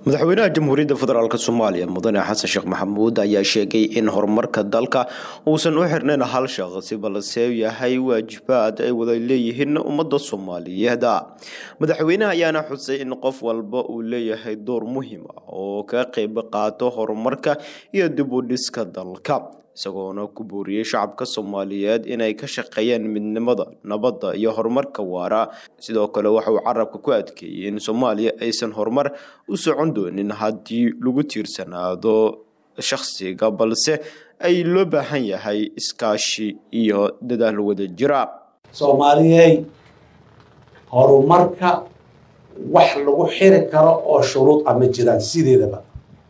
madaxweynaha jamhuuriyadda federaalk soomaaliya mudane xasan sheekh maxamuud ayaa sheegay in horumarka dalka uusan u xirnayn hal shaqsi balse yahay waajibaad ay wada leeyihiin ummadda soomaaliyeed madaxweynaha ayaana xusay in qof walba uu leeyahay door muhiim ah oo ka qeyb qaato horumarka iyo dib u dhiska dalka isagoona ku booriyey shacabka soomaaliyeed inay ka shaqeeyaan midnimada nabadda iyo horumarka waara sidoo kale waxa uu carabka ku adkeeyey in soomaaliya aysan horumar u socon doonin haddii lagu tiirsanaado shakhsiga balse ay loo baahan yahay iskaashi iyo dadaal wada jira soomaaliyey horumarka wax lagu xiri karo oo shuruud a ma jiraan sideedaba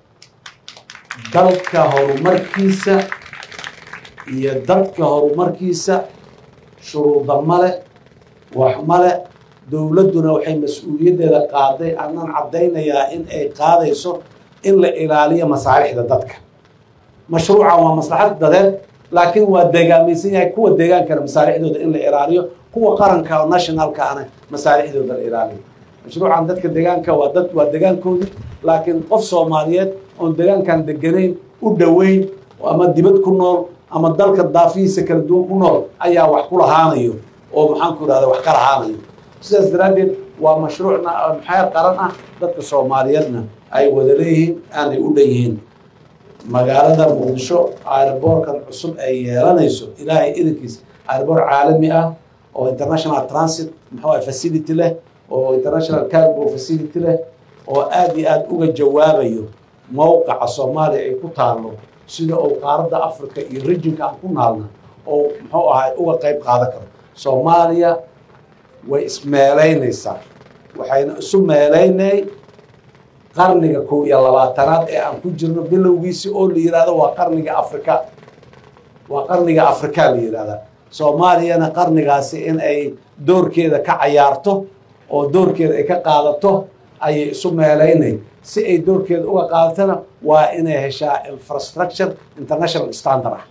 dalka horumarkiisa iyo dadka horumarkiisa shuruuda male wax male dowladduna waxay mas-uuliyaddeeda qaaday anaan caddaynayaa in ay qaadayso in la ilaaliyo masaalixda dadka mashruucan waa maslaxad dadeed laakiin waa degaamaysan yahay kuwa deegaankana masaalixdooda in la ilaaliyo kuwa qaranka oo nationalka ana masaalixdooda la ilaaliyo mashruucan dadka deegaanka waa dad waa degaankoodii laakiin qof soomaaliyeed oon degaankan deganayn u dhoweyn ama dibad ku nool ama dalka daafihiisa kala duwan ku nool ayaa wax ku lahaanayo oo maxaanku irahda wax ka lahaanayo sidaas daraaddeed waa mashruucna maxeer qaran ah dadka soomaaliyeedna ay wada leeyihiin aanay u dhan yihiin magaalada muqdisho airboorkan cusub ay yeelanayso ilaahay idankiisa airboor caalami ah oo international transit muxuu facility leh oo international cargo facility leh oo aada iyo aada uga jawaabayo mowqaca soomaaliya ay ku taallo sida uu qaaradda africa iyo rijinka aan ku naalna oo muxuu ahay uga qayb qaadan karo soomaaliya way ismeelaynaysaa waxayna isu meelaynay qarniga kow iyo labaatanaad ee aan ku jirno bilowgiisi oo la yihahdo waa qarniga afrika waa qarniga afrika la yihahdaa soomaaliyana qarnigaasi in ay doorkeeda ka cayaarto oo doorkeeda ay ka qaadato ayay isu meelaynay si ay doorkeeda uga qaadatana waa inay heshaa infrastructure international standard ah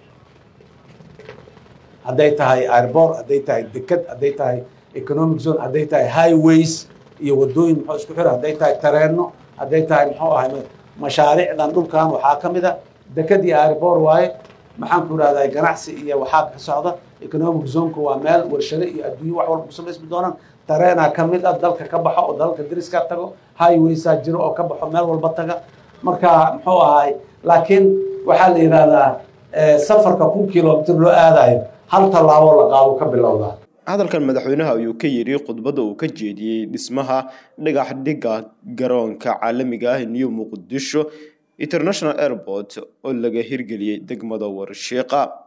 hadday tahay airbor hadday tahay deked hadday tahay economic zone hadday tahay highways iyo wadooyin muxuu isku xira hadday tahay tareenno hadday tahay muxuu ahay mashaariicdan dhulkan waxaa ka mid a deked iyo airbor waaye maxaan ku irahdaa ganacsi iyo waxaa ka socda economic zoneka waa meel warshado iyo adduunye wax walba ku samaysmi doonaan tareenaa ka mid ah dalka ka baxo oo dalalka dariska tago highwaysaa jiro oo ka baxo meel walba taga marka muxuu ahay laakiin waxaa la yidhahdaa safarka kun kilomitr loo aadayo hal tallaabo la qaado ka bilowdaa hadalkan madaxweynaha ayuu ka yidhi khudbadda uu ka jeediyey dhismaha dhagax dhigga garoonka caalamiga ah new muqdisho international airport oo laga hirgeliyey degmada warshiiqa